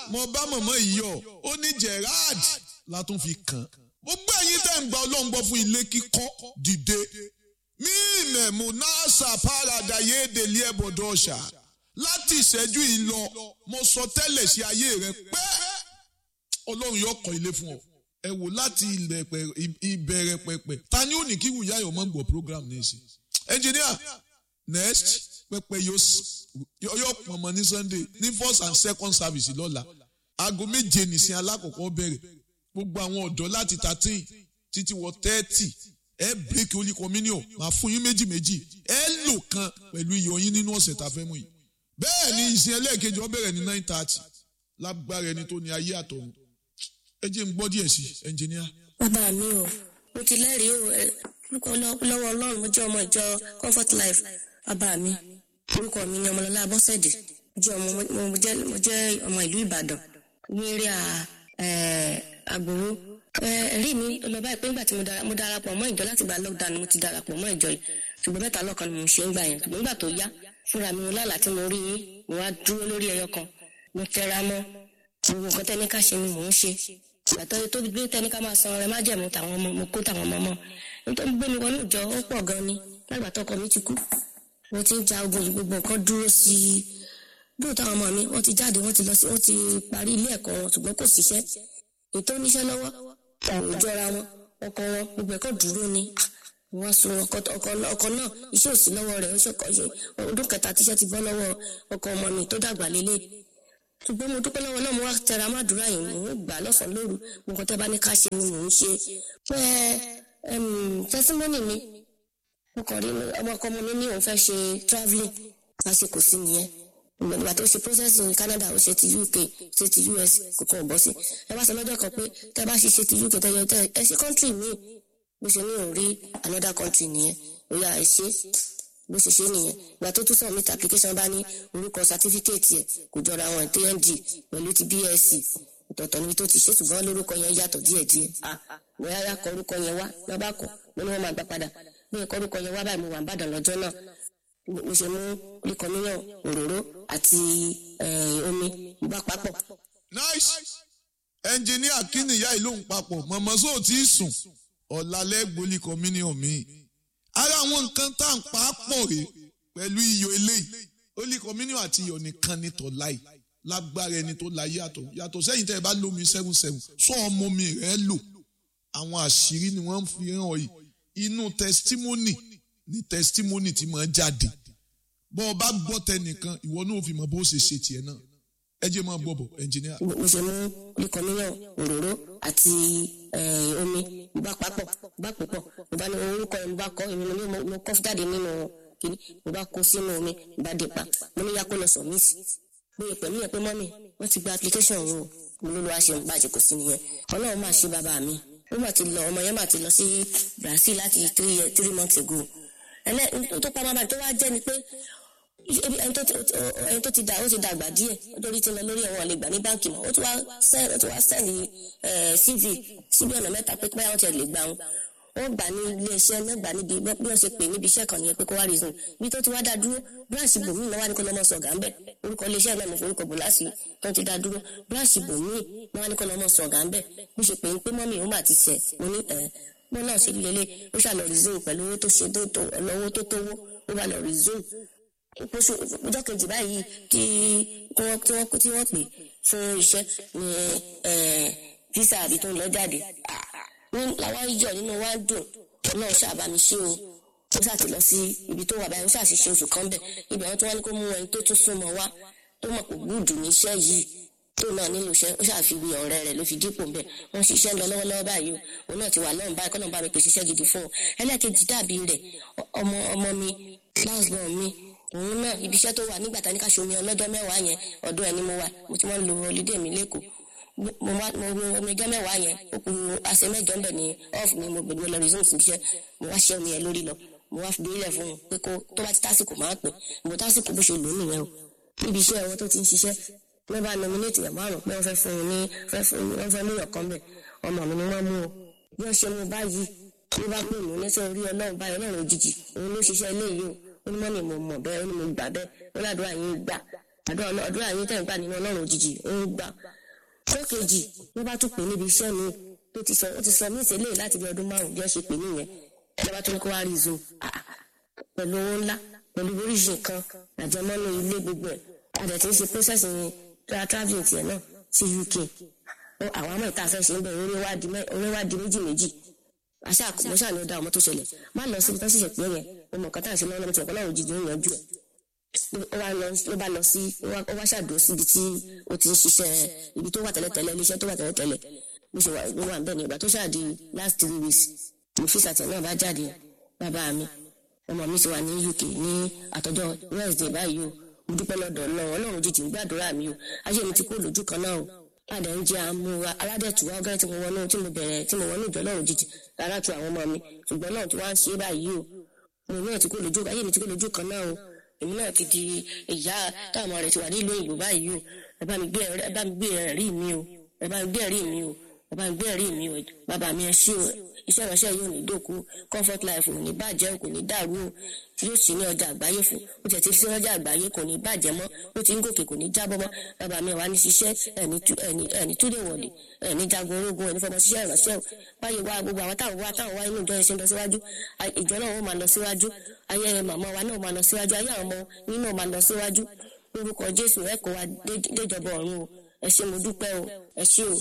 mo bá mọ̀mọ́ ìyọ̀ ó ní Gerard la tún fi kàn gbogbo ẹ̀yin tẹ́ ń gba ọlọ́run gbọ́ fún ilé kíkọ́ dìde mí ìmẹ̀mú nasa parada yéèdèlé ẹ̀bọ̀dọ̀ ọ̀ṣà láti ìṣẹ́jú yìí lọ mo sọ tẹ́lẹ̀ sí ayé rẹ pé ọlọ́run yóò kọ́ ilé fún ọ ẹ wò láti ìbẹ̀rẹ̀ pẹ̀pẹ̀ ta ni ó ní kí wùyá yọ̀ mọ́ gbọ́ program ní ìsìn engineer next pẹpẹ yóò pọnmọ ní sunday ní first and second service lọ́la aago méje nìsín alákọ̀ọ́kọ́ bẹ̀rẹ̀ gbogbo àwọn ọ̀dọ́ láti thirteen títí wọ thirty ẹ break holy communion máa fún yín méjì méjì ẹ lò kan pẹ̀lú iyọ̀ yín nínú ọ̀sẹ̀ tá a fẹ́ mú yìí bẹ́ẹ̀ ni ìsìn ẹlẹ́ẹ̀kejì ó bẹ̀rẹ̀ ní nine thirty lágbára ẹni tó ní ayé àtọ̀run ẹ jẹ́ n gbọ́ díẹ̀ sí ẹnjìníà. bàbá mi o mo ti lẹ́rìí o lọ́wọ́ ọlọ́run mo jẹ́ ọmọ ìjọ comfort life bàbá mi orúkọ mi ni ọmọlọ́lá abọ́sẹ̀dé jẹ́ ọmọ mo jẹ́ ọmọ ìlú ìbàdàn ní eré àgbòrò ẹ̀rí mi lọ báyìí pé nígbà tí mo darapọ̀ mọ́ ìjọ láti gba lockdown mo ti darapọ̀ mọ́ ìjọ yìí ṣùgbọ́n mẹ́ta lọ́kan ni mo ṣe ń gbà yẹn ṣùgbọ́n nígbà tó yá fúnra mi lálà tí mo rí yín mo wá dúró lórí ẹyọ kan mo tẹra mọ́ gbogbo nǹkan tẹ́ni ká ṣe ni mò ń ṣe ìgbàtọ́ tó gbé tẹ́ni ká máa san ọrẹ májẹ̀mú tàwọn ọmọ mo kó tàwọn ọmọ mọ́ nítorí gbé mi wọnú ìjọ ó pọ̀ gan ni lágbà tọkọ mi ti kú mo ti ń ja ogun yìí gbogbo nǹkan dúró sí i dúró táwọn ọmọ mi wọ́n ti jáde wọ́n ti lọ sí wọ́n ti parí ilé ẹ̀kọ́ wọn ṣùgbọ́n kò síṣẹ́ ètò oníṣẹ́ lọ́wọ́ òjọra wọn ọkọ wọn gbogbo ẹ̀kọ́ dúró ni wọ́n sun ọkọ náà iṣẹ́ òsì lọ́wọ́ rẹ̀ ọdún kẹta tíṣẹ́ ti bọ́ lọ́wọ́ ọkọ ọmọ mi tó dàgbà lélẹ̀ ṣùgbọ́n mo dúpẹ́ lọ́wọ́ náà mo wá tẹra má dúrà yìí mò ń gbà lọ́sàn-án lóru mo kàn tẹ́ bá ní ká ṣe ni mò ń ṣe pé tẹsímọ́nì mi mo kàn rí ọmọ ọkọ ọmọ mi ní òun fẹ́ ṣe travelling lásìkò sí nìyẹn ìgbà tó ṣe process ní Canada ó ṣe ti UK ṣe ti US kò kàn bọ́ sí ẹ bá sọ lọ́jọ́ kan pé tẹ́ bá ṣe ṣe ti UK tẹ́ yọ tẹ́ ẹ ṣe country míì bó ṣe ní òun rí another country nìyẹn ó yà ẹ ṣe bó ṣe ṣe nìyẹn ìgbà tó tún submit application bá ní orúkọ certificate ẹ kò jọra wọn TND pẹ̀lú ti BSc ọ̀tọ̀ọ̀tọ̀ níbi tó ti ṣe ṣùgbọ́n lórúkọ yẹn yàtọ̀ díẹ̀díẹ̀ bóyá yà kọ orúkọ yẹn wá lọ́ba kọ mo ní wọ́n máa gbà padà bóyá kọ orúkọ yẹn wá báyìí mo wà ń bàdàn lọ́jọ́ náà mo ṣe mú oríkọmíyàn òróró àti omi bá papọ̀. nice ẹnjìníà kí nìyá ìlú ń papọ̀ mọ̀mọ́ sóò tí ì sùn ọ̀làlẹ́gbọ̀lì communion mi ara àwọn nǹkan tá à ń pa á pọ̀ rè pẹ̀lú iyọ̀ eléyìí holy communion àti iyọ̀ nìkan ní tọ́láì lágbára ẹni tó la yàtọ̀ yàtọ̀ sẹ́yìn tẹ́ ẹ bá lómi seven seven sọ ọmọ mi rẹ̀ lò àwọn àṣírí ni wọ́n fi hàn yìí inú testimony ni testimony ti máa jáde bọ́ ọ bá gbọ́ tẹnìkan ìwọ náà fi mọ̀ bó ṣe ṣe tiẹ̀ náà ẹ jẹ́ máa bọ̀ bọ̀ ẹnjìníà. mo ṣe mú oríkọmíyàn òróró àti omi mo bá papọ̀ mo bá pòpọ̀ mo bá ní orúkọ yẹn mo bá kọ́ èmi ní mo kọ́ jáde nínú kìíní mo bá kó sínú omi mo bá dé pa mo ní yakó lọ sọ mí sí bóyá pẹ̀lú yẹn pé mọ́mì wọ́n ti gba application yìí o mo ló lọ́ wá ṣe bàjẹ́ kò sí nìyẹn ọlọ́run máa ṣe bàbá mi ó mà ti lọ ọmọ yẹn mà ti lọ sí Brazil láti three three months ago ẹlẹ́ tó pa máa tó wá jẹ́ ni pé ẹni tó ti dà ó ti dàgbà díẹ̀ lórí ti lọ lórí ẹ̀wọ̀n lè gbà ní báǹkì mọ́ ó ti wá sẹ́ẹ̀lì CV síbi ọ̀nà mẹ́ta pé pé àwọn ti lè gbà wọn wọ́n gbà ní ilé iṣẹ́ náà gbà níbi bí wọ́n ṣe pè níbi iṣẹ́ kan nìyẹn pé kó wá reason bí tó ti wá dá dúró branch bòmí náà wá ní kó lọ́mọ sọ̀gá ńbẹ̀ orúkọ ilé iṣẹ́ náà mo forúkọ bò láti tó ti dá dúró branch bòmí náà wá ní kó lọ́mọ sọ̀gá ńbẹ̀ bí ṣe pè ń pé mọ́mì òun mà ti ṣẹ̀ mo ní ẹ̀ mo náà ṣe lélẹ̀ ó ṣàlọ́ reason pẹ̀lú owó tó ṣe tó owó tó tówó ó bá lọ reason oṣù ọjọ́ kejì báyìí tí wọ́n tí wọ́n tí wọ́n pè fún iṣẹ́ ní visa àbí tó ń lọ jáde ní làwọn yíyọ nínú wa dùn náà ṣàbámi ṣe o ó ṣàti lọ sí ibi tó wà báyìí ó ṣàṣìṣe oṣù kan bẹ̀ ibẹ̀ wọn tí wọ́n ní kó mú ẹni tó tún súnmọ́ wá tó mọ̀ pé gbúdù níṣẹ́ yìí tó náà nílò iṣẹ́ ó ṣàfiwé ọ̀rẹ́ rẹ̀ ló fi dípò ń bẹ̀ wọ́n ṣiṣẹ́ lọ lọ́wọ́lọ́wọ́ báyìí o òun náà ti wà lọ́run báyìí kọ́nà bá mi pèsè iṣẹ́ gidi fún un ẹlẹ́ẹ̀kejì dàbí rẹ̀ ọmọ ọmọ mi last born mi òun náà ibi iṣẹ́ tó wà nígbà tá ní ká ṣomi ọlọ́jọ́ mẹ́wàá yẹn ọ̀dọ̀ ẹni mo wà mo ti máa ń lo holiday mi lẹ́kọ̀ọ́ mo wá mo wo omi ọjọ́ mẹ́wàá yẹn ó kù àṣẹ mẹ́jọ ń bẹ̀ ní off mi mo gbèdúró lọ resume sí iṣẹ́ mo wá ṣẹ́ omi yẹn lórí lọ mo wá fi ilẹ̀ fún un pé kó tó bá ti tásìkò máa pè mo tásìkò bó ṣe lò ó nìyẹn o níbi iṣẹ́ wọn tó ti ń ṣiṣẹ́ wọ́n bá nominate yàn márùn pé wọ́n fẹ́ fún un ní fẹ́ fún un wọ́n fẹ́ mú yàn kan bẹ̀ ọmọ mi ni wọ́n mú o bí wọ́n ṣe mú báyìí ló bá pè mí níṣẹ́ orí ọlọ́run báyìí ọlọ́run òjijì òun ló ṣiṣẹ́ ilé yìí o ó ní mọ́ni mo mọ̀ bẹ́ẹ̀ ó ní mo gbà bẹ́ẹ̀ ó ládùúrà yín gbà àdúrà yín tẹ̀ ń gbà nínú ọlọ́run òjijì ó ń gbà ọjọ́ kejì ló bá tún pè níbi iṣẹ́ mi tó ti sọ ó ti sọ mí ìtẹ́lẹ̀ láti bí ọdún márùn-ún bí wọ́n ṣe pè nìyẹn ló bá tún ní kó wá rí zoom Ah, ah. pẹ̀lú owó ńlá pẹ̀lú oríṣi nǹkan àjẹmọ́nú ilé gbogbo ẹ̀ adẹ̀ tí ń ṣe process ní tra- travelling tiẹ̀ náà sí UK Ó, àwọn ọmọ ìta fẹ́ ṣe ń bẹ̀ orí wá di mẹ́- orí wá di méjì méjì àṣà mo ṣáà ní ó dá ọmọ tó ṣẹlẹ̀ má lọ síbi tó ṣẹ̀ṣẹ̀ pé yẹn mo mọ̀ nǹkan tá à ń ṣe lọ́wọ́ lọ́wọ́ tí ọ̀pọ̀ náà òjijì ń yanjú ẹ̀ ó wá lọ ló bá lọ sí ó wá- ó wá ṣàdúró síbi tí ó ti ń ṣiṣẹ́ ibi tó wà tẹ́lẹ̀tẹ́lẹ̀ iléeṣẹ́ tó wà tẹ́lẹ̀tẹ́lẹ̀ bó ṣe wà ló wà bẹ́ẹ̀ ni ìgbà tó ṣáàdì last three weeks mo fi sàtẹ̀ náà bá jáde bàbá mi ọmọ mi ti wà ní UK ní àtọ́jọ́ Wednesday báyìí o mo dúpẹ́ lọ́dọ̀ náà ọlọ́run jíjìn gbàdúrà mi o ayé mi ti kó lójú kan náà o padà ń jẹ àmúra aládẹ̀tùwá ọgá tí mo wọnú tí mo bẹ̀rẹ̀ tí mo wọnú ìjọ ọlọ́run jíjìn rárá tu àwọn ọmọ mi ṣùgbọ́n náà tí wọ́n á ṣe é báyìí o mo náà ti kó lójú ayé mi ti kó lójú kan náà o èmi náà ti di ìyá táwọn ọmọ rẹ ti wà nílùú òyìnbó báyìí o ẹ bá mi gbé ẹ̀rí- ẹ bá mi gbé ẹ̀rí mi o ẹ bá mi gbé ẹ̀rí mi o ẹ bá mi gbé ẹ̀rí mi o bàbá mi ẹ ṣé o iṣẹ́ ìránṣẹ́ yóò ní dòkú comfort life kò ní bàjẹ́ o kò ní dàrú o yóò sì ní ọjà àgbáyé fún o tẹ̀ ti fi sí ọjà àgbáyé kò ní bàjẹ́ mọ́ ó ti ń gòkè kò ní jábọ́ mọ́ bàbá mi wà ní ṣiṣẹ́ ẹni tú- ẹni ẹni túlẹ̀ wọ̀lẹ̀ ẹni jagun ológun ẹni fọmọ ṣiṣẹ́ ìránṣẹ́ o báyìí wá gbogbo àwọn táwọn wá táwọn wá inú ìjọ yẹn ṣe ń lọ síwájú a- ìjọ náà ó máa lọ síwájú ayé màmá wa náà máa lọ síwájú ayé àwọn ọmọ yín náà máa lọ síwájú lórúkọ Jésù ẹ kó wa dé- déjọba ọ̀run o ẹ ṣé mo dúpẹ́ o ẹ ṣé o